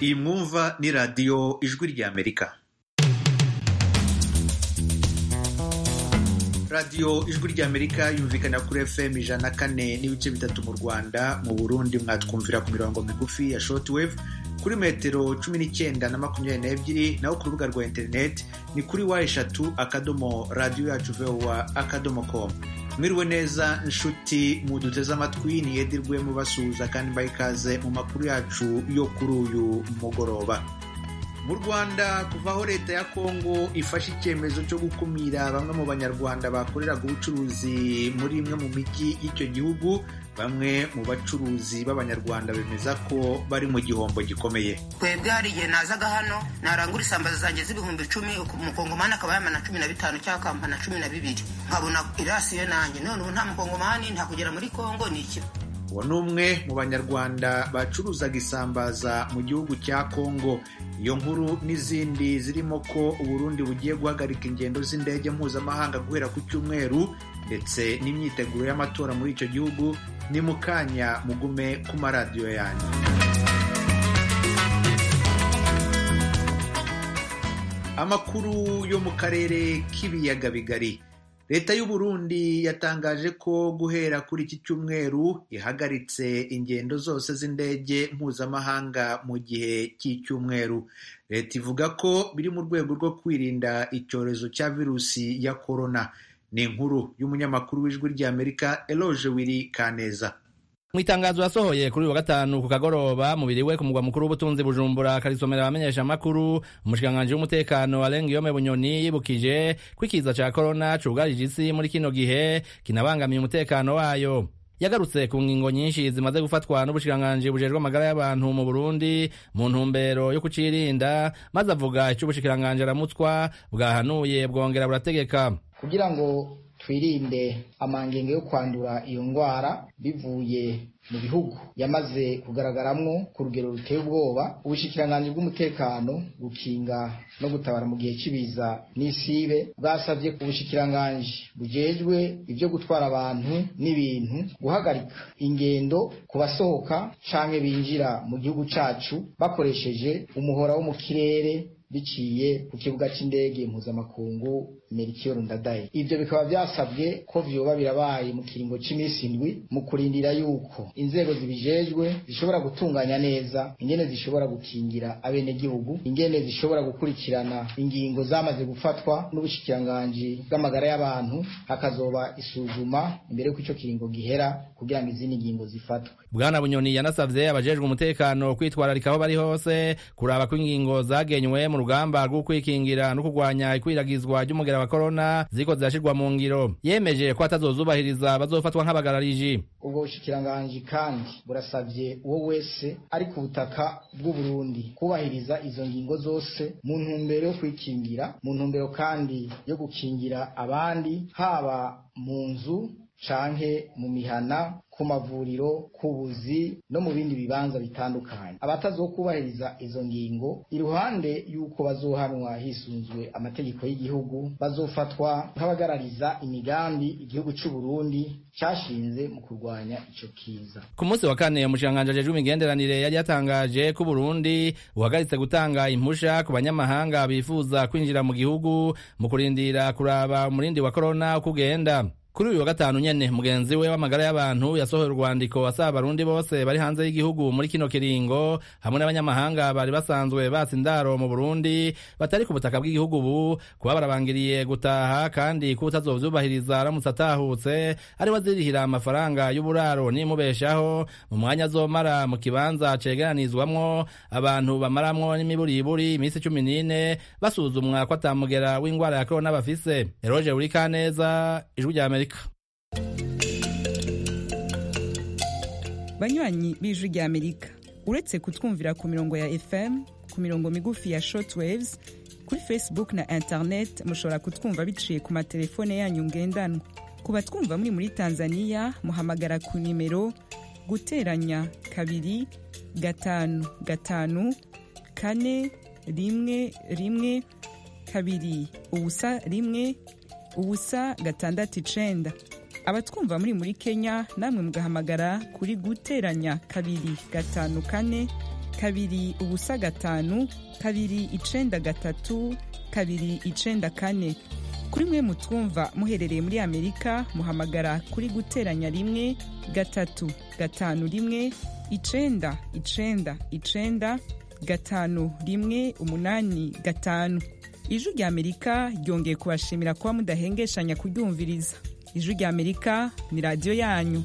iyi mwumva ni radiyo ijwi ry'amerika radiyo ijwi ry'amerika yumvikana kuri fm ijana na kane n'ibice bitatu mu rwanda mu burundi mwatwumvira ku mirongo migufi ya shortwave kuri metero cumi n'icyenda na makumyabiri n'ebyiri naho ku rubuga rwa interineti ni kuri wa eshatu akadomo radiyo yacu vowa akadomo komu mwiriwe neza nshuti muduteze amatwi niyedirwe mubasuhuza kandi mbaha ikaze mu makuru yacu yo kuri uyu mugoroba mu rwanda kuva aho leta ya kongo ifashe icyemezo cyo gukumira bamwe mu banyarwanda bakoreraga ubucuruzi muri imwe mu mijyi y'icyo gihugu bamwe mu bacuruzi b'abanyarwanda bemeza ko bari mu gihombo gikomeye twebwe hari igihe nazaga hano narangura isambaza zanjye z'ibihumbi icumi umukongomani akaba yamana cumi na bitanu cyangwa akampana cumi na bibiri nkabona irasiyo nanjye none ubu nta mukongomani nta kugera muri kongo ni iki uwo ni umwe mu banyarwanda bacuruzaga isambaza mu gihugu cya kongo iyo nkuru n'izindi zirimo ko uburundi bugiye guhagarika ingendo z'indege mpuzamahanga guhera ku cyumweru ndetse n'imyiteguro y'amatora muri icyo gihugu ni mu kanya mugume ku maradiyo yanyu amakuru yo mu karere k'ibiyaga bigari leta y'u Burundi yatangaje ko guhera kuri iki cyumweru ihagaritse ingendo zose z'indege mpuzamahanga mu gihe cy'icyumweru leta ivuga ko biri mu rwego rwo kwirinda icyorezo cya virusi ya korona ni inkuru y'umunyamakuru w'ijwi ry'amerika eloge wiri kaneza mu itangazo yasohoye kuri uyu wa gatanu ku kagoroba mubiri we ku mugwa mukuru w'ubutunzi bujumbura akarisomera abamenyesha amakuru umushikiranganji w'umutekano arenga iyome bunyoni yibukije ko ikiza ca korona cugarije isi muri kino gihe kinabangamiye umutekano wayo yagarutse ku ngingo nyinshi zimaze gufatwa n'ubushikiranganji bujejwe amagara y'abantu mu Burundi mu ntumbero yo kucirinda maze avuga ico ubushikiranganji aramutswa bwahanuye bwongera burategeka kugira ngo twirinde amangenge yo kwandura iyo ndwara bivuye mu bihugu yamaze kugaragaramwo ku rugero ruteye ubwoba ubushikiranganji bw'umutekano gukinga no gutabara mu gihe cy'ibiza n'isibe bwasabye ubushikiranganji bujejwe ibyo gutwara abantu n'ibintu guhagarika ingendo ku basohoka canke binjira mu gihugu cacu bakoresheje umuhora wo mu kirere biciye ku kibuga c'indege mpuzamakungu Melchior Ndadaye ivyo bikaba vyasabwe ko vyoba birabaye mu kiringo c'imisi indwi mu kurindira yuko inzego zibijejwe zishobora gutunganya neza ingene zishobora gukingira abenegihugu ingene zishobora gukurikirana ingingo zamaze gufatwa n'ubushikiranganji bw'amagara y'abantu hakazoba isuzuma imbere y'uko ico kiringo gihera kugira ngo izindi ngingo zifatwe bwana bunyoni yanasavye abajejwe umutekano kwitwararika aho bari hose kuraba ko ingingo zagenywe mu rugamba rwo kwikingira no kurwanya ikwiragizwa ry'umugera wa korona ziko zirashirwa mu ngiro yemeje ko atazozubahiriza bazofatwa nk'abagarariji ubwo bushikiranganji kandi burasavye uwo wese ari ku butaka bw'uburundi kubahiriza izo ngingo zose mu ntumbero yo kwikingira mu ntumbero kandi yo gukingira abandi haba mu nzu canke mu mihana ku mavuriro ku buzi no mu bindi bibanza bitandukanye abatazokubahiriza izo ngingo iruhande y'uko bazohanwa hisunzwe amategeko y'igihugu bazofatwa nk'abagarariza imigambi igihugu c'u Burundi cashinze mu kurwanya ico kiza ku munsi wa kane umushikiranganji ajejwe imigenderanire yari yatangaje ko Burundi buhagaritse gutanga impusha ku banyamahanga bifuza kwinjira mu gihugu mu kurindira kuraba umurindi wa korona uko ugenda kuri uyu wa gatanu nyene mugenzi we w'amagara y'abantu yasohoye urwandiko asaba abarundi bose bari hanze y'igihugu muri kino kiringo hamwe n'abanyamahanga bari basanzwe batsa indaro mu burundi batari ku butaka bw'igihugu ubu kuba barabangiriye gutaha kandi ko utazovyubahiriza aramutse atahutse ariwe azirihira amafaranga y'uburaro n'imubeshaho mu mwanya azomara mu kibanza cegeranizwamwo abantu bamaramwo n'imiburiburi iminsi cumi n'ine basuzumwa ko atamugera w'ingwara ya korona bafise eroje urikaneza ijwi rya amerika banywanyi b'ijwi rya amerika uretse kutwumvira ku mirongo ya fm ku mirongo migufi ya shortwaves kuri facebook na internet mushobora kutwumva biciye ku matelefone yanyu ngendanwa ku batwumva muri muri tanzania muhamagara ku nimero guteranya kabiri gatanu gatanu kane rimwe rimwe kabiri ubusa rimwe ubusa gatandatu icenda abatwumva muri muri kenya namwe mugahamagara kuri guteranya kabiri gatanu kane kabiri ubusa gatanu kabiri icenda gatatu kabiri icenda kane kuri mwe mutwumva muherereye muri amerika muhamagara kuri guteranya rimwe gatatu gatanu rimwe icenda icenda icenda gatanu rimwe umunani gatanu ijwi rya amerika ryongeye kubashimira kuba mudahengeshanya kuryumviriza ijwi rya amerika ni radiyo yanyu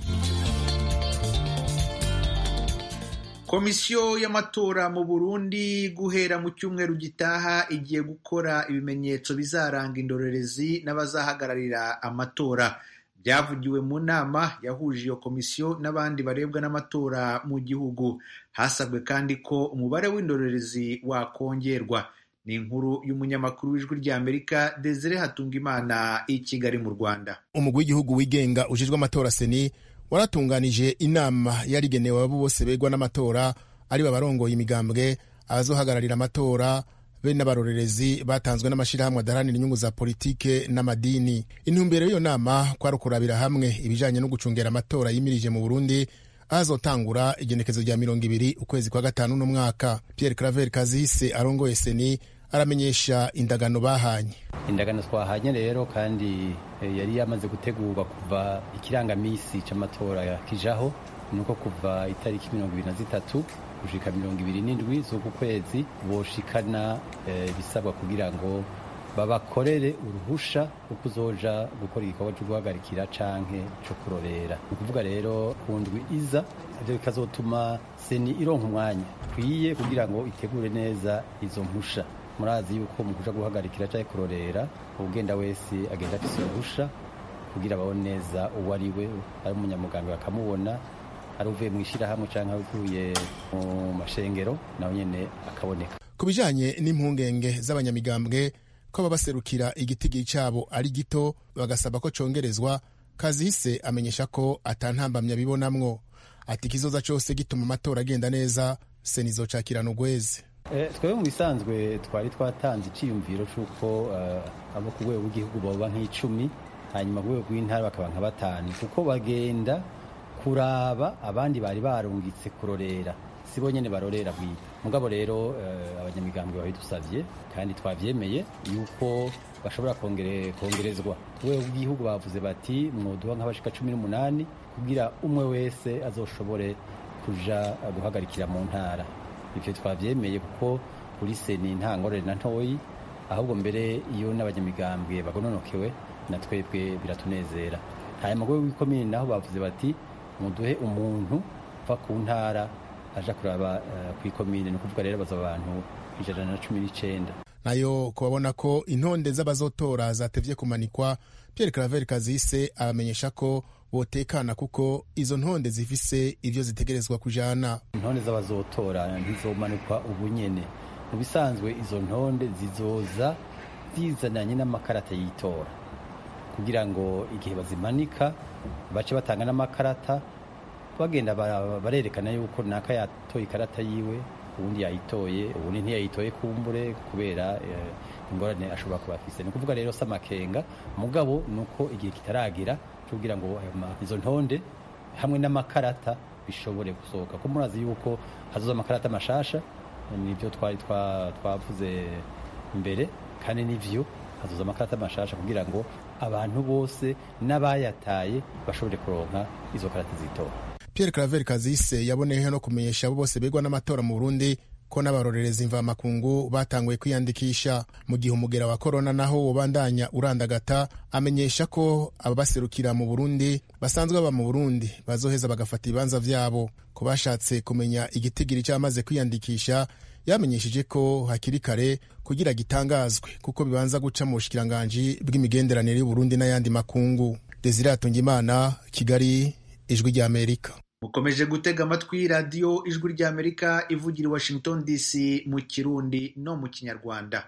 komisiyo y'amatora mu burundi guhera mu cyumweru gitaha igiye gukora ibimenyetso bizaranga indorerezi n'abazahagararira amatora byavugiwe mu nama yahuje iyo komisiyo n'abandi barebwa n'amatora mu gihugu hasabwe kandi ko umubare w'indorerezi wakongerwa ni inkuru y'umunyamakuru w'ijwi ry'amerika desire hatungimana i kigali mu rwanda umugwi w'igihugu wigenga ujejwe amatora seni waratunganije inama yarigenewe abo bose begwa n'amatora ari babarongoye imigambwe abazohagararira amatora be n'abarorerezi batanzwe n'amashyirahamwe adaharanira inyungu za politike n'amadini intumbero y'iyo nama kwari ukurabira hamwe ibijanye no gucungera amatora yimirije mu burundi ahazotangura igenekezo rya mirongo ibiri ukwezi kwa gatanu n'umwaka pierre claver kazihise arongoye seni aramenyesha indagano bahanye indagano twahanye rero kandi yari yamaze gutegurwa kuva ikirangamisi c'amatora kijaho nuko kuva itariki mirongo ibiri na zitatu gushika mirongo ibiri n'indwi z'uku kwezi boshikana ibisabwa kugira ngo babakorere uruhusha rwo kuzoja gukora igikorwa cyo guhagarikira canke co kurorera ni ukuvuga rero ku ndwi iza ivyo bikazotuma seni ironka umwanya ukwiye kugira ngo itegure neza izo mpusha murazi yuko mu kuja guhagarikira canke kurorera ugenda wese agenda afise uruhusha kugira babone neza uwo ari we ari umunyamuganga bakamubona ari uvuye mu ishyirahamwe cyangwa avuye mu mashengero nawe nyine akaboneka ku bijanye n'impungenge z'abanyamigambwe ko babaserukira igitigiri cyabo ari gito bagasaba ko congerezwa kazihise amenyesha ko atantambamya bibonamwo ati ikizoza cyose gituma amatora agenda neza senizocakirana ugweze twebwe mu bisanzwe twari twatanze icyiyumviro cy'uko abo ku rwego rw'igihugu baba nk'icumi hanyuma ku rwego rw'intara bakaba nka batanu kuko bagenda kuraba abandi bari barungitse kurorera si bo nyine barorera bwite mugabo rero abanyamigambwe babidusabye kandi twabyemeye yuko bashobora kongerezwa ku rwego rw'igihugu bavuze bati mwoduha nk'abashika cumi n'umunani kugira umwe wese azoshobore kuja guhagarikira mu ntara ibyo twabyemeye kuko kuri seni nta ngorane na ntoyi ahubwo mbere iyo n'abanyamigambwe bagononokewe na twebwe biratunezera hanyuma rwego rw'ikomini naho bavuze bati muduhe umuntu uva ku ntara aja kuraba ku ikomine ni ukuvuga rero baza abantu ijana na cumi n'icenda nayo kubabona ko intonde z'abazotora zatevye kumanikwa pierre claver kazise abamenyesha ko botekana kuko izo ntonde zifise ivyo zitegerezwa kujana intonde z'abazotora ntizomanikwa ubu nyene mu bisanzwe izo ntonde zizoza zizananye n'amakarata y'itora kugira ngo igihe bazimanika bace batanga n'amakarata bagenda barerekana yuko naka yatoye ikarata yiwe ubundi yayitoye ubundi ntiyayitoye kumbure kubera ingorane ashobora kuba afise ni ukuvuga rero amakenga mugabo ni uko igihe kitaragera kugira ngo izo ntonde hamwe n'amakarata bishobore gusohoka ko murazi yuko hazoza amakarata mashasha nibyo twari twavuze mbere kandi nivyo hazoza amakarata mashasha kugira ngo abantu bose n'abayataye bashobore kuronka izo karata zitora Pierre Claver Kazise yaboneyeho no kumenyesha abo bose begwa n'amatora mu Burundi ko n'abarorerezi mvamakungu batanguye kwiyandikisha mu gihe umugera wa korona naho wobandanya urandagata amenyesha ko ababaserukira mu Burundi basanzwe baba mu Burundi bazoheza bagafata ibibanza vyabo ku bashatse kumenya igitigiri cyamaze kwiyandikisha yamenyesheje ko hakiri kare kugira gitangazwe kuko bibanza guca mu bushikiranganji bw'imigenderanire y'Uburundi n'ayandi makungu Desire Atungimana Kigali ijwi rya Amerika mukomeje gutega amatwi radiyo ijwi ry'amerika ivugira i washington dc mu kirundi no mu kinyarwanda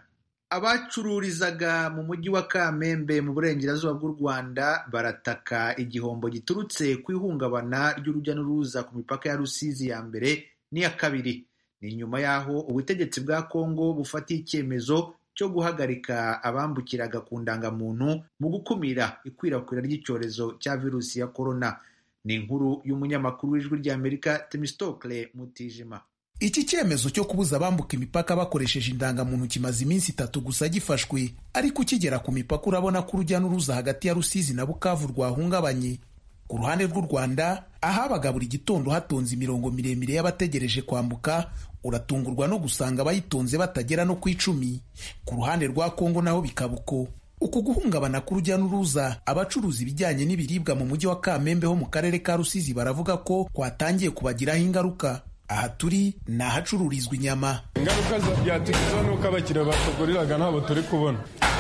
abacururizaga mu mujyi wa kamembe mu burengerazuba bw'u rwanda barataka igihombo giturutse ku ihungabana ry'urujya n'uruza ku mipaka ya rusizi ya mbere n'iya kabiri ni nyuma y'aho ubutegetsi bwa kongo bufatiye icyemezo cyo guhagarika abambukiraga ku ndangamuntu mu gukumira ikwirakwira ry'icyorezo cya virusi ya korona ni inkuru y'umunyamakuru w'ijwi ry'amerika temistokle mutijima iki cyemezo cyo kubuza abambuka imipaka bakoresheje indangamuntu kimaze iminsi itatu gusa gifashwe ariko ukigera ku mipaka urabona ko urujya n'uruza hagati ya rusizi na bukavu rwahungabanye ku ruhande rw'u rwanda ahabaga buri gitondo hatonze imirongo miremire y'abategereje kwambuka uratungurwa no gusanga abayitonze batagera no ku icumi ku ruhande rwa kongo naho bikaba uko uku guhungabana k'urujya n'uruza abacuruza ibijyanye n'ibiribwa mu mujyi wa kamembe ho mu karere ka rusizi baravuga ko kwatangiye kubagiraho ingaruka aha turi ni ahacururizwa inyama ingaruka byatugizeho ni uko abakiriya batuguriraga ntabwo turi kubona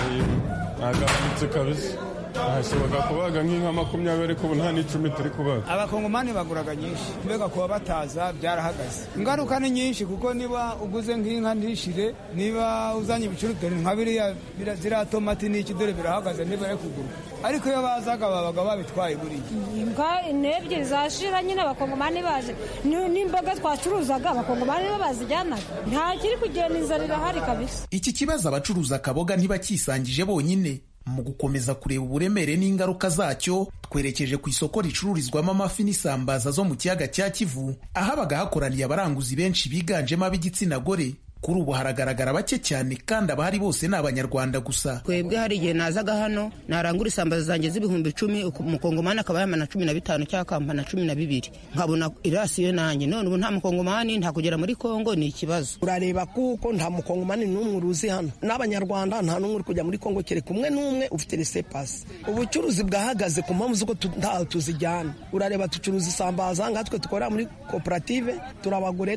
ntagabanutse kabisa hashoboka kubaga nk'inka makumyabiri ariko ubu nta n'icumi turi kubaga abakongomani baguraga nyinshi mbega kuba bataza byarahagaze ingaruka ni nyinshi kuko niba uguze nk'inka ntishire niba uzanye ibicuruzwa nka biriya ziriya tomati n'iki dore birahagaze ntibare kugurwa ariko iyo bazaga babaga babitwaye buriya imbwa n'ebyiri zashira nyine abakongomani baje n'imboga twacuruzaga abakongomani bo bazijyanaga nta kiri kugenda inzara irahari kabisa iki kibazo abacuruza akaboga ntibakisangije bonyine mu gukomeza kureba uburemere n'ingaruka zacyo twerekeje ku isoko ricururizwamo amafi n'isambaza zo mu kiyaga cya kivu ahabaga hakoraniye abaranguzi benshi biganjemo ab'igitsina gore kuri ubu haragaragara bake cyane kandi abahari bose ni abanyarwanda gusa twebwe hari igihe nazaga hano narangura isambaza zanjye z'ibihumbi icumi umukongomani akaba yamana cumi na bitanu cyangwa akampana cumi na bibiri nkabona irasiyo nanjye none ubu nta mukongomani nta kugera muri kongo ni ikibazo urareba kuko nta mukongomani n'umwe uruzi hano n'abanyarwanda nta n'umwe uri kujya muri kongo kereka umwe n'umwe ufite resepasi ubucuruzi bwahagaze ku mpamvu z'uko ntaho tuzijyana urareba ducuruza isambaza nkatwe dukorera muri koperative turabagure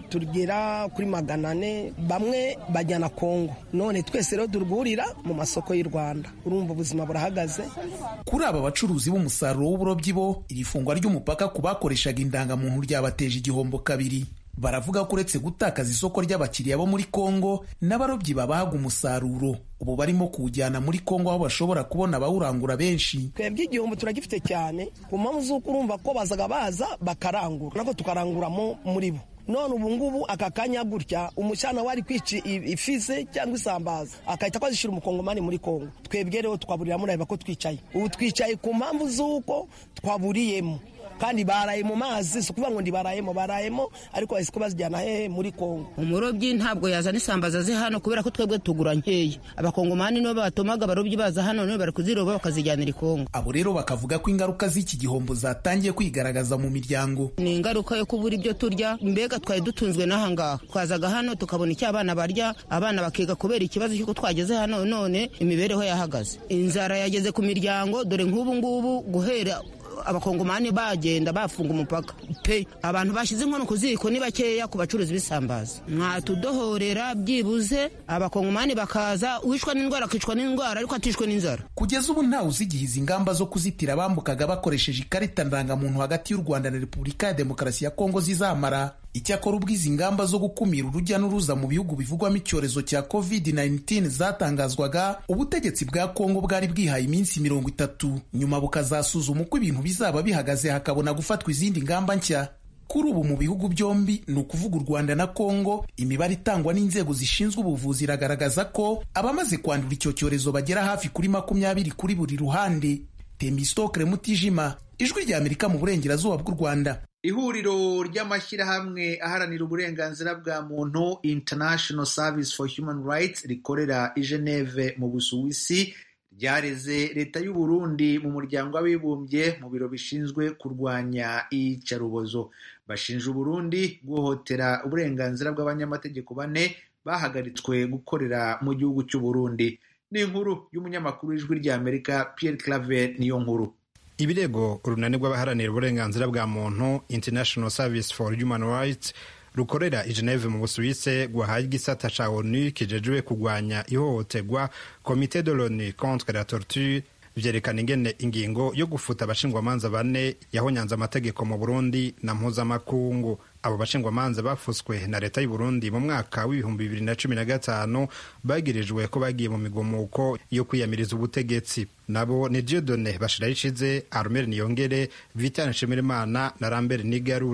tugera kuri magana ane bamwe bajyana kongo none twese rero durwurira mu masoko y'u rwanda urumva ubuzima burahagaze kuri aba bacuruzi b'umusaruro w'uburobyi bo iri fungwa ry'umupaka ku bakoreshaga indangamuntu ryabateje igihombo kabiri baravuga ko uretse gutakaza isoko ry'abakiriya bo muri kongo n'abarobyi babahaga umusaruro ubu barimo kuwujyana muri kongo aho bashobora kubona abawurangura benshi twebwe igihombo turagifite cyane ku mpamvu z'uko urumva ko bazaga baza bakarangura nako tukaranguramo muri bo none ubu ngubu aka kanya gutya umushyana wari kwica ifize cyangwa isambaza akahita kwazishyura umukongomani muri kongo twebwe rero twaburira mureba ko twicaye ubu twicaye ku mpamvu z'uko twaburiyemo kandi baraye mu mazi si ukuvuga ngo ndibarayemo barayemo ariko bahise ko bazijyana hehe muri kongo umurobyi ntabwo yazana isambaza ze hano kubera ko twebwe tugura nkeya abakongomani nibo batumaga abarobyi baza hano nibo bari kuziroba bakazijyanira i kongo abo rero bakavuga ko ingaruka z'iki gihombo zatangiye kwigaragaza mu miryango ni ingaruka yo kubura ibyo turya mbega twari dutunzwe n'aha ngaha twazaga hano tukabona icyo abana barya abana bakiga kubera ikibazo cy'uko twageze hano none imibereho yahagaze inzara yageze ku miryango dore nk'ubu ngubu guhera abakongomani bagenda bafunga umupaka pe abantu bashyize inkono ku ziko ni bakeya ku bacuruzi b'isambaza mwatudohorera byibuze abakongomani bakaza uwishwa n'indwara akicwa n'indwara ariko atishwe n'inzara kugeza ubu ntawe uzigihiza ingamba zo kuzitira abambukaga bakoresheje ikarita ndangamuntu hagati y'u rwanda na repubulika ya demokarasi ya kongo zizamara icyakora ubwo izi ngamba zo gukumira urujya n'uruza mu bihugu bivugwamo icyorezo cya covid-19 zatangazwaga ubutegetsi bwa kongo bwari bwihaye iminsi mirongo itatu nyuma bukazasuzuma uko ibintu bizaba bihagaze hakabona gufatwa izindi ngamba nshya kuri ubu mu bihugu byombi ni ukuvuga u rwanda na kongo imibare itangwa n'inzego zishinzwe ubuvuzi iragaragaza ko abamaze kwandura icyo cyorezo bagera hafi kuri makumyabiri kuri buri ruhande temistokre mutijima ijwi rya amerika mu burengerazuba bw'u rwanda ihuriro ry'amashyirahamwe aharanira uburenganzira bwa muntu international service for human rights rikorera i geneve mu busuwisi ryareze leta y'u Burundi mu muryango w'abibumbye mu biro bishinzwe kurwanya iyicarubozo bashinja uburundi guhohotera uburenganzira bw'abanyamategeko bane bahagaritswe gukorera mu gihugu cy'u Burundi ni inkuru y'umunyamakuru w'ijwi ry'amerika Pierre Claver niyo nkuru ibirego urunani rw'abaharanira uburenganzira bwa muntu international service for human rights rukorera i geneve mu busuwise rwahaye igisata ca onu kijejwe kurwanya ihohoterwa komite de l'onu contre la torture vyerekana ingene ingingo yo gufuta abashingwamanza bane yahonyanze amategeko mu burundi na mpuzamakungu abo bashingwamanza bafuswe na leta y'u Burundi mu mwaka w'ibihumbi bibiri na cumi na gatanu bagirijwe ko bagiye mu migomuko yo kwiyamiriza ubutegetsi nabo ni Dieudonne Bashirarishize Armel Niyongere Vitan Nshimirimana na Lambert Nigarura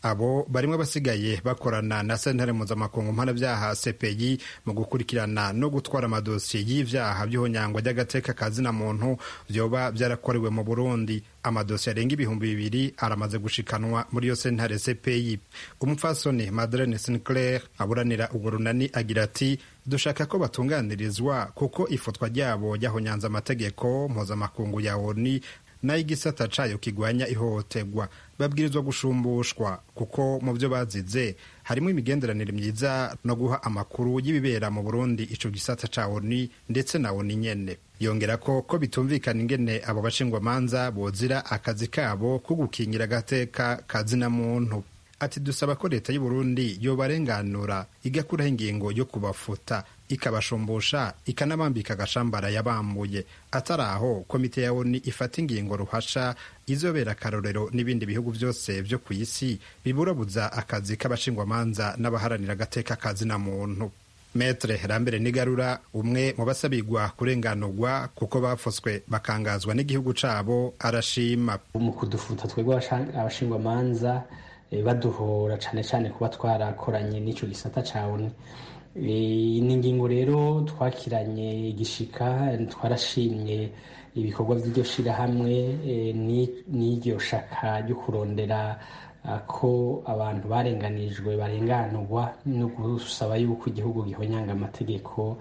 abo barimo abasigaye bakorana na sentare mpuzamakungu mpanabyaha cpi mu gukurikirana no gutwara amadosiye y'ivyaha by'ihonyangwa ry'agateka ka zina muntu vyoba vyarakorewe mu burundi amadosiye arenga ibihumbi bibiri aramaze gushikanwa muri iyo sentare cpi umupfasoni madeleine sinclair aburanira urwo runani agira ati dushaka ko batunganirizwa kuko ifatwa ryabo ryahonyanze amategeko mpuzamakungu ya oni n'ay'igisata cayo kigwanya ihohoterwa babwirizwa gushumbushwa kuko mu byo bazize harimo imigenderanire myiza no guha amakuru y'ibibera mu burundi ico gisata ca oni ndetse na oni nyene yongera ko ko bitumvikana ingene abo bashingwamanza bozira akazi kabo ko gukingira agateka kazina muntu ati dusaba ko leta y'uburundi yobarenganura igakuraho ingingo yo kubafuta ikabashumbusha ikanabambika agashambara yabambuye atari aho komite ya oni ifata ingingo ruhasha izobera akarorero n'ibindi bihugu byose byo ku isi biburabuza akazi k'abashingwamanza n'abaharanira agateka kazina muntu metre rambere nigarura umwe mu basabirwa kurenganurwa kuko bafoswe bakangazwa n'igihugu cabo arashima mu kudufuta twebwe abashingwamanza baduhora cyane cyane kuba twarakoranye n'icyo gisata cyawe ni ingingo rero twakiranye igishika twarashimye ibikorwa by'iryo shyirahamwe n'iryo shaka ryo kurondera ko abantu barenganijwe barenganurwa no gusaba yuko igihugu gihonyanga amategeko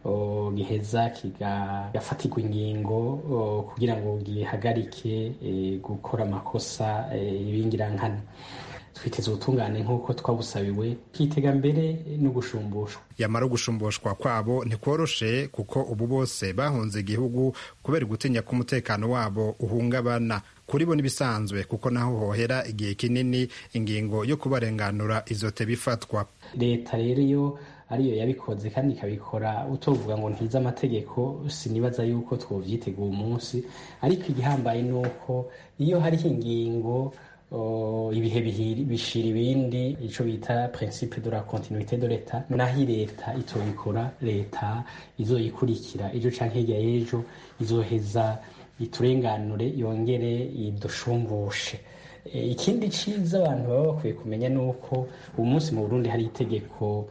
giheza kigafatirwa ingingo kugira ngo gihagarike gukora amakosa y'ibingirankana twiteze ubutungane nk'uko twabusabiwe kitega mbere no gushumbushwa yamara gusumbushwa kwabo ntikworoshe kuko ubu bose bahunze igihugu kubera gutinya ko umutekano wabo uhungabana kuri bo n'ibisanzwe kuko naho hohera igihe kinini ingingo yo kubarenganura izote bifatwa leta rero iyo ariyo yabikoze kandi ikabikora utovuga ngo ntize amategeko sinibaza yuko twovyiteguye umunsi ariko igihambaye ni uko iyo hariho ingingo ibihe bishira ibindi icyo bita principe de la continuité de l'etat naho leta itobikora leta izoyikurikira ejo canke hirya y'ejo izoheza iturenganure yongere idushumbushe ikindi ciza abantu baba bakwiye kumenya ni uko ubu munsi mu burundi hari itegeko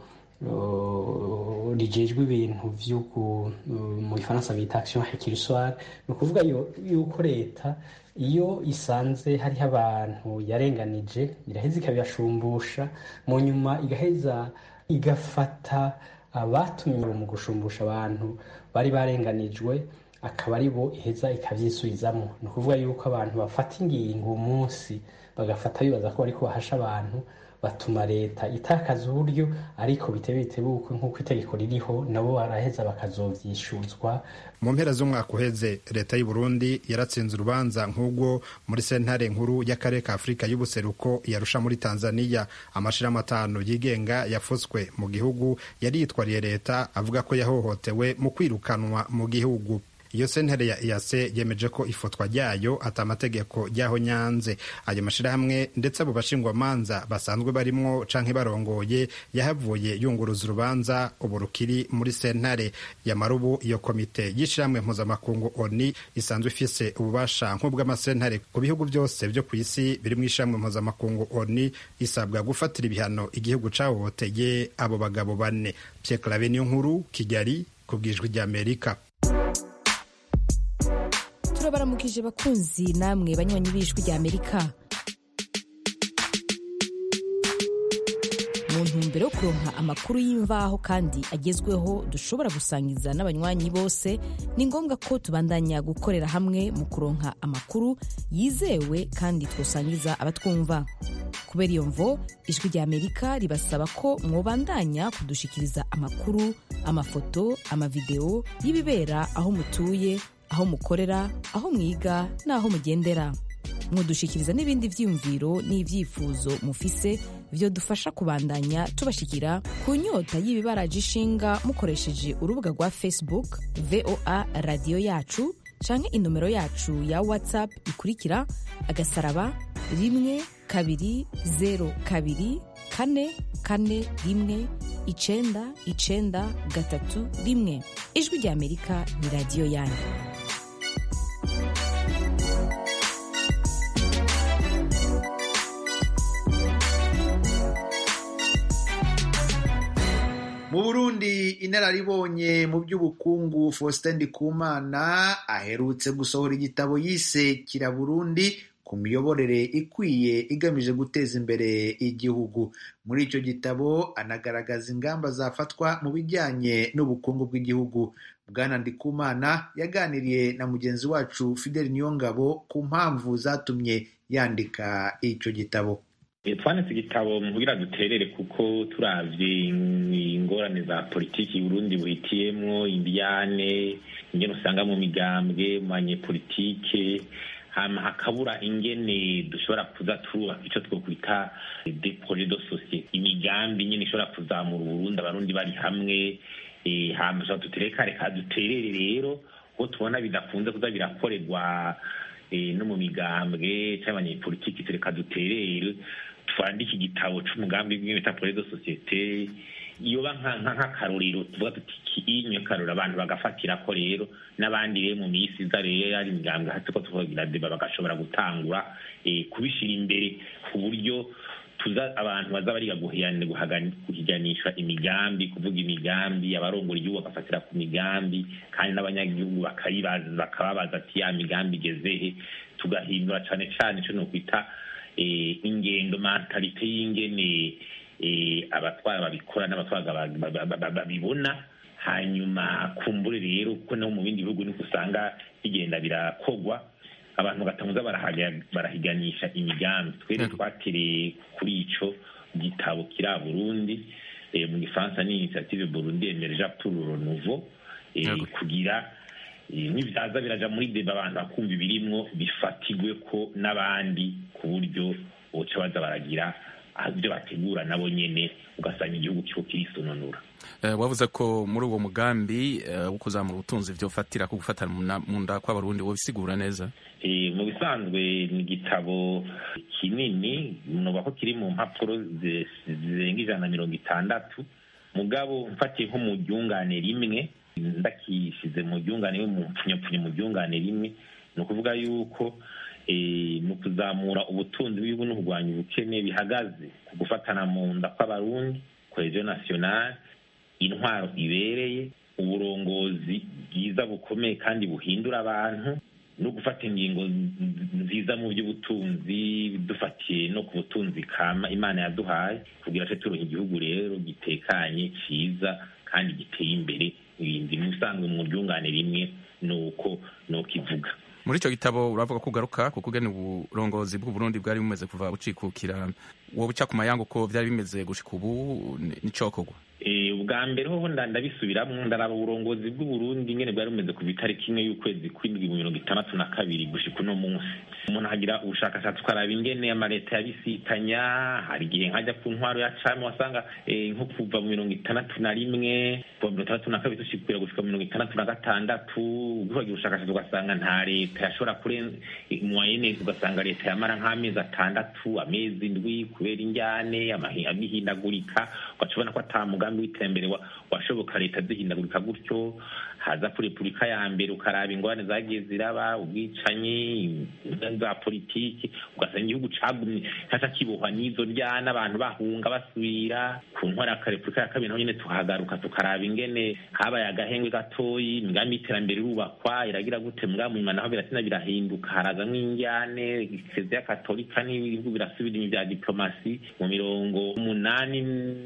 rijejwe ibintu vy'uku mu gifaransa bita action récursoire ni ukuvuga yuko leta iyo isanze hariho abantu yarenganije iraheza ikabibashumbusha mu nyuma igaheza igafata abatumye mu gushumbusha abantu bari barenganijwe akaba ari bo iheza ikabyisubizamo ni ukuvuga yuko abantu bafata ingingo umunsi bagafata bibaza ko bariko bahasha abantu batuma leta itakaza uburyo ariko bitebe bitebuke nk'uko itegeko ririho nabo baraheza bakazovyishuzwa mu mpera z'umwaka uheze leta y'u Burundi yaratsinze urubanza nk'ubwo muri sentare nkuru y'akarere ka afurika y'ubuseruko yarusha muri tanzania amashirahamwe atanu yigenga yafoswe mu gihugu yari yitwariye leta avuga ko yahohotewe mu kwirukanwa mu gihugu iyo sentare ya EAC yemeje ko ifotwa ryayo ata amategeko ryaho nyanze ayo mashirahamwe ndetse abo bashingwamanza basanzwe barimwo canke barongoye yahavuye yunguruza urubanza ubu rukiri muri sentare yamarubu iyo komite y'ishirahamwe mpuzamakungu ONI isanzwe ifise ububasha nk'ubw'amasentare ku bihugu byose vyo ku isi biri mu ishirahamwe mpuzamakungu ONI isabwa gufatira ibihano igihugu cahohoteye abo bagabo bane Pierre Claver niyo nkuru Kigali ku bwijwi ry'Amerika turabaramukije bakunzi namwe banywanyi b'ijwi rya amerika mu ntumbero yo kuronka amakuru y'imvaho kandi agezweho dushobora gusangiza n'abanywanyi bose ni ngombwa ko tubandanya gukorera hamwe mu kuronka amakuru yizewe kandi twosangiza abatwumva kubera iyo mvo ijwi rya amerika ribasaba ko mwobandanya kudushikiriza amakuru amafoto amavideo y'ibibera aho mutuye aho mukorera aho mwiga n'aho mugendera mudushikiriza n'ibindi vyiyumviro n'ivyifuzo mufise vyo dufasha kubandanya tubashikira ku nyota y'ibibaraje ishinga mukoresheje urubuga rwa facebook voa radiyo yacu canke inomero yacu ya whatsapp ikurikira agasaraba rimwe kabiri zero kabiri kane kane rimwe icenda icenda gatatu rimwe ijwi rya amerika ni radiyo yanyu mu burundi inararibonye mu by'ubukungu faustin ndikumana aherutse gusohora igitabo yise kira burundi ku miyoborere ikwiye igamije guteza imbere igihugu muri icyo gitabo anagaragaza ingamba zafatwa mu bijyanye n'ubukungu bw'igihugu bwana ndikumana yaganiriye na mugenzi wacu fidel niyongabo ku mpamvu zatumye yandika icyo gitabo twanditse igitabo kugira duterere kuko turavye ingorane za politiki Burundi buhitiyemwo indiyane ingene usanga mu migambwe mu banyepolitike hama hakabura ingene dushobora kuza turubaka ico twokwita des projets de société imigambi nyene ishobora kuzamura Uburundi abarundi bari hamwe hama dushobora dutereka reka duterere rero kuko tubona bidakunze kuza birakorerwa no mu migambwe cyangwa abanyepolitiki tureka duterere twandike igitabo c'umugambi w'ibintu bita projet de société yoba nk'akarorero tuvuga tuti inyo karorero abantu bagafatira ko rero n'abandi rero mu minsi iza rero ari imigambwe hasi ko tuvugira deba bagashobora gutangura kubishira imbere ku buryo tuza abantu baza bariga guhiganisha imigambi kuvuga imigambi abarongora igihugu bagafatira ku migambi kandi n'abanyagihugu bakababaza ati ya migambi igezehe tugahindura cane cane ico nokwita ingendo mentalite y'ingene abatwara babikora n'abatwara babibona hanyuma kumbure rero kuko no mu bindi bihugu niko usanga bigenda birakogwa abantu bagatanguza barahiganisha imigambi twere twatereye kuri ico gitabo kiri a burundi mu gifaransa ni initiative burundi emerja pour le renouveau kugira n'ibyaza biraja muri deba abantu bakumva ibirimwo bifatigwe ko n'abandi ku buryo boca baza baragira ibyo bategura nabo nyene ugasanga igihugu kiko kirisununura wavuze ko muri uwo mugambi wo kuzamura ubutunzi vyofatira ku gufatana mu nda kw'abarundi wobisigura neza mu bisanzwe ni igitabo kinini noba ko kiri mu mpapuro zirenga ijana na mirongo itandatu mugabo mfatiye nko mu ryungane rimwe ndakishize mu ryungane mu mpfunyapfunya mu ryungane rimwe ni ukuvuga yuko mu kuzamura ubutunzi bw'igihugu no kurwanya ubukene bihagaze ku gufatana mu nda kw'abarundi cohesion nationale intwaro ibereye uburongozi bwiza bukomeye kandi buhindura abantu no gufata ingingo nziza mu by'ubutunzi dufatiye no ku butunzi kama imana yaduhaye kugira ngo turonke igihugu rero gitekanye cyiza kandi giteye imbere ibindi musanzwe mu ryungane rimwe nuko nuko ivuga muri icyo gitabo uravuga ko ugaruka kuko ugena uburongozi bw'uburundi bwari bumeze kuva bucikukira wowe uca ku mayango ko byari bimeze gushika ubu n'icokorwa ubwa mbere hoho ndabisubiramwo ndaraba uburongozi bw'uburundi ngene bwari bumeze kuva itariki imwe y'ukwezi kw'indwi mu mirongo itandatu na kabiri gushika uno munsi umuntu agira ubushakashatsi ukaraba ingene amaleta yabisitanya hari igihe nkajya ku ntwaro ya cami wasanga nko kuva mu mirongo itandatu na rimwe kuva mirongo itandatu na kabiri dushikira gushika mu mirongo itandatu na gatandatu ugihagira ubushakashatsi ugasanga nta leta yashobora kurenza mwayene ugasanga leta yamara nk'amezi atandatu amezi indwi kubera injyane amihindagurika ugaca ubona ko ata mugambi w'iterambere washoboka leta zihindagurika gutyo haza kuri repubulika ya mbere ukaraba ingorane zagiye ziraba ubwicanyi za politiki ugasanga igihugu cagumye caca kibohwa n'izo ryana abantu bahunga basubira ku ntwara ya repubulika ya kabiri naho nyene tuhagaruka tukaraba ingene habaye agahengwe gatoyi imigambi y'iterambere irubakwa iragira gute mugambi nyuma naho biratina birahinduka harazamwo injyane kiliziya katolika n'ibihugu birasubira inyuma vya diplomasi mu mirongo umunani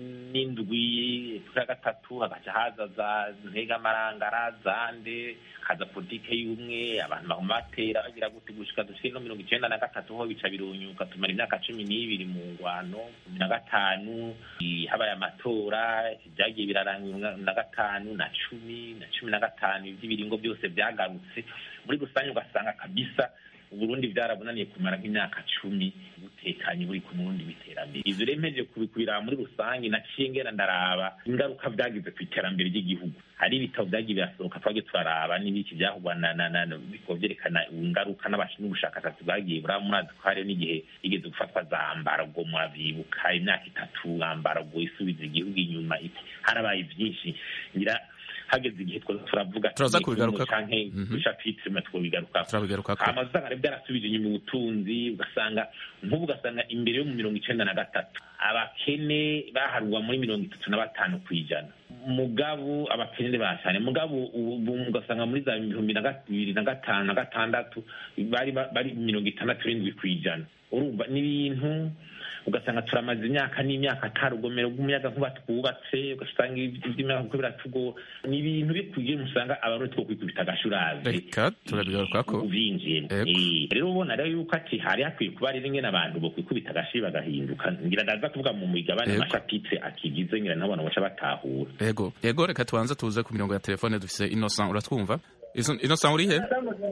n'indwi ya gatatu hagaca haza za ntegamarangara zande haza politike y'umwe abantu baguma batera bagira gute gushika dushike no mirongo icenda na gatatu ho bica birunyuka tumara imyaka cumi n'ibiri mu ngwano cumi na gatanu habaye amatora vyagiye biraranga na gatanu na cumi na cumi na gatanu ivy'ibiringo byose vyagarutse muri rusange ugasanga kabisa uburundi byarabunaniye kumara nk'imyaka cumi butekanye buri ku murundi w'iterambere ivyo rero mpejeje kubikubiraba muri rusange naciye ngera ndaraba ingaruka vyagize ku iterambere ry'igihugu hari ibitabo vyagiye birasohoka twagiye turaraba n'ibiki vyahugwa biko vyerekana ingaruka n'ubushakashatsi bwagiye buraba murazi ko hariho n'igihe igeze gufatwa za mbargo murabibuka imyaka itatu ambargo isubiza igihugu inyuma harabaye vyinshi ngira hageze igihe twoza turavuga Turaza kubigarukako. canke dushapitire mwe twobigarukako turabigarukako hama usanga rero byarasubije inyuma ubutunzi ugasanga nk'ubu ugasanga imbere yo mu mirongo icenda na gatatu abakene baharurwa muri mirongo itatu na batanu ku ijana mugabo abakene bashane mugabo ubu ugasanga muri za bihumbi na ga- bibiri na gatanu na gatandatu bari ba- bari mirongo itandatu n'indwi ku ijana urumva ni ibintu ugasanga turamaze imyaka n'imyaka atari urugomero rw'umuyaga nkuba twubatse ugasanga iby'imyaka kuko biratugora ni ibintu bikwiye musanga abarundi two kwikubita agashurazi reka turabigarukako ubinjiyemo Eh, rero ubona rero yuko ati hari hakwiye kuba rero ingene abantu bo kwikubita agashi bagahinduka ngira ndaza kuvuga mu migabane Yego. amashapitire akigize ngira nabona baca batahura yego yego reka tubanze tuze ku mirongo ya telefone dufise innocent uratwumva Izo- innocent uri he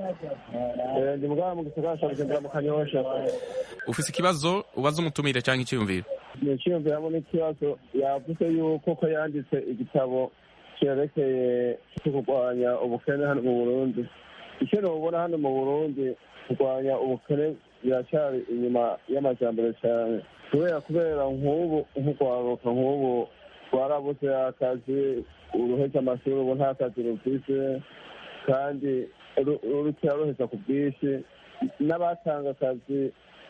ndi mugabo mu gisagara cya bujumbura mu kanyosha ufise ikibazo ubaza umutumire cyangwa icyiyumviro ni icyiyumviramo n'ikibazo yavuze yuko ko yanditse igitabo cyerekeye cyo kurwanya ubukene hano mu burundi icyo nubona hano mu burundi kurwanya ubukene biracyari inyuma y'amajyambere cyane kubera kubera nk'ubu nk'urwaruka nk'ubu rwarabuze akazi uruhetse amashuri ubu nta kazi rufise kandi ru- rukira ruheza ku bwinshi n'abatanga akazi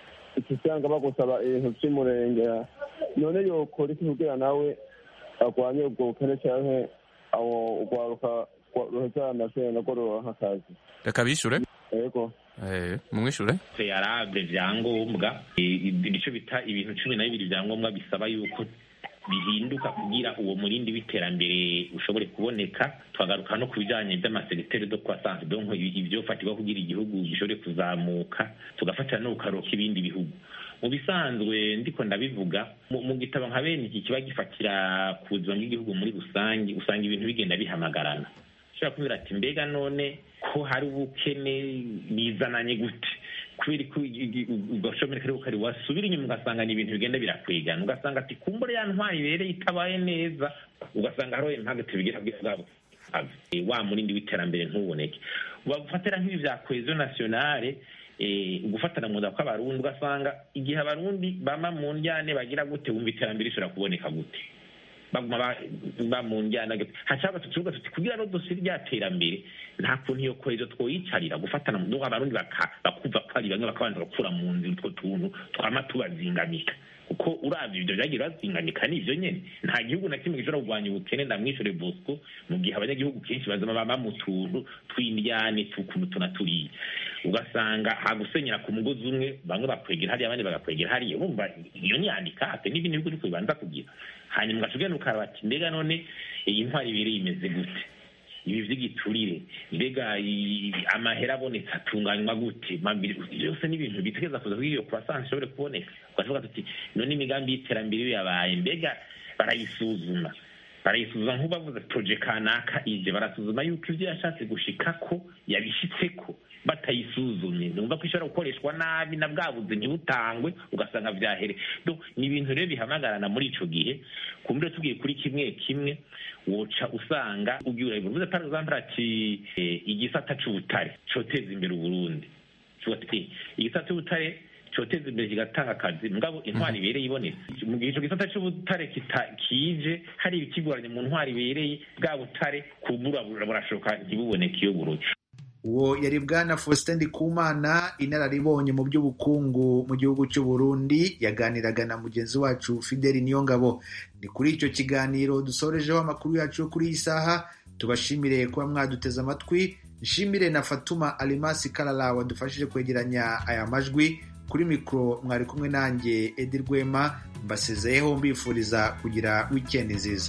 usanga bagusaba ibintu by'umurenge none yokora iki kugira nawe arwanye ubwo bukene cyangwa aho urwaruka rwa- ruheza amashuri narwo ruronka akazi reka bishure yego Eh, mumwishure yarabye vyangombwa Eh, ibice bita ibintu cumi na bibiri vyangombwa bisaba yuko bihinduka kugira uwo murindi w'iterambere ushobore kuboneka twagaruka no ku bijanye vy'amasegitere de croissance donc ivyofatirwa kugira igihugu gishobore kuzamuka tugafatira no kukaroka ibindi bihugu mu bisanzwe ndiko ndabivuga mu mu gitabo nka bene iki kiba gifatira ku buzima bw'igihugu muri rusange usanga ibintu bigenda bihamagarana ushobora kubwira ati mbega none ko hari ubukene bizananye gute kubera ko ugashomera kari kari wasubira inyuma ugasanga ni ibintu bigenda birakwigana ugasanga ati kumbure ya ntwari ibereye itabaye neza ugasanga hariho impamvu tubigira bwiza bwabo Eh, wa murindi w'iterambere ntuboneke bafatira nk'ibi vya cohesion nationale eh, gufatana mu nda kw'abarundi ugasanga igihe abarundi bama mu njyane bagira gute wumva iterambere rishobora kuboneka gute baguma ba- ba mu njyana hashaka tukivuga tuti kugira ngo dusire rya terambere nta kuntu iyo kohezo twoyicarira gufatana mu nduga abarundi baka- bakumva ko ari bamwe bakabanza gukura mu nzira utwo tuntu twama tubazingamika kuko uravye ibyo vyagiye bazingamika ni ivyo nyene nta gihugu na kimwe gishobora kurwanya ubukene ndamwishure bosco mu gihe abanyagihugu kenshi bazama baba mu tuntu tw'indyane tukuntu tuna turiya ugasanga hagusenyera ku mugozi umwe bamwe bakwegera hariya abandi bagakwegera hariya urumva iyo ni handicap n'ibindi bihugu niko bibanza kugira hanyuma ugashobora ukaraba ati mbega none iyi ntwari ibiri imeze gute ibi vy'igiturire mbega i- amahera abonetse atunganywa gute Mabiri- byose ni ibintu bitegereza kuza kugira iyo croissance ishobore kuboneka ukavuga tuti none imigambi y'iterambere iyo yabaye mbega barayisuzuma barayisuzuma nk'ubavuze proje kanaka ije barasuzuma yuko ivyo yashatse gushikako yabishitseko batayisuzumye numva ko ishobora gukoreshwa nabi na bwa buzi ntibutangwe ugasanga vyahere Donc, ni ibintu rero bihamagarana muri ico gihe kumbure tugiye kuri kimwe kimwe woca usanga ugiye urabivuze par exemple ati eh, igisata c'ubutare coteza imbere uburundi Tuvuga ati, igisata c'ubutare coteza imbere kigatanga akazi mugabo intwari ibereye ibonetse mu gihe ico gisata c'ubutare kita- kije hari ibikigoranye mu ntwari ibereye bwa butare kubura burashoka ntibuboneke iyo buruye uwo yari bwana faustin ndikumana inararibonye mu by'ubukungu mu gihugu cy'u Burundi yaganiraga na mugenzi wacu fideli niyongabo ni kuri icyo kiganiro dusorejeho amakuru yacu yo kuri iyi saha tubashimire kuba mwaduteze amatwi nshimire na fatuma alimasi karara wadufashije kwegeranya aya majwi kuri mikoro mwari kumwe nanjye edi rwema mbasezeyeho mbifuriza kugira wikendi nziza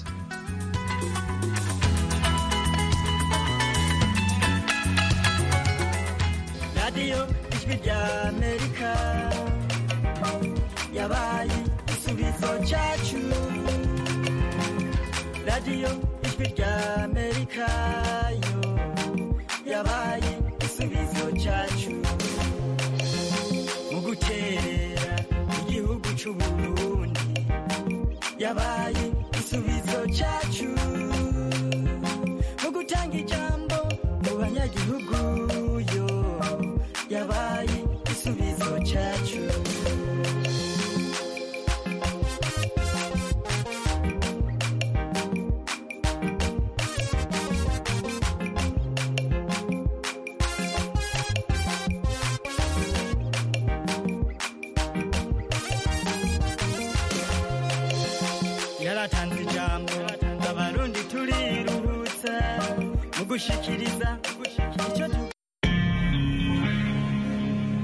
radiyo ijwi rya amerika yabaye igisubizo cyacu radiyo ijwi rya amerika yo yabaye igisubizo cyacu mu gukerera igihugu cy'u burundi yabaye igisubizo cyacu mu gutanga ijambo mu banyagihugu yo yabaye igisubizo cyacu yaratanze ijambo abarundi turiruhutsa mu gushikiriza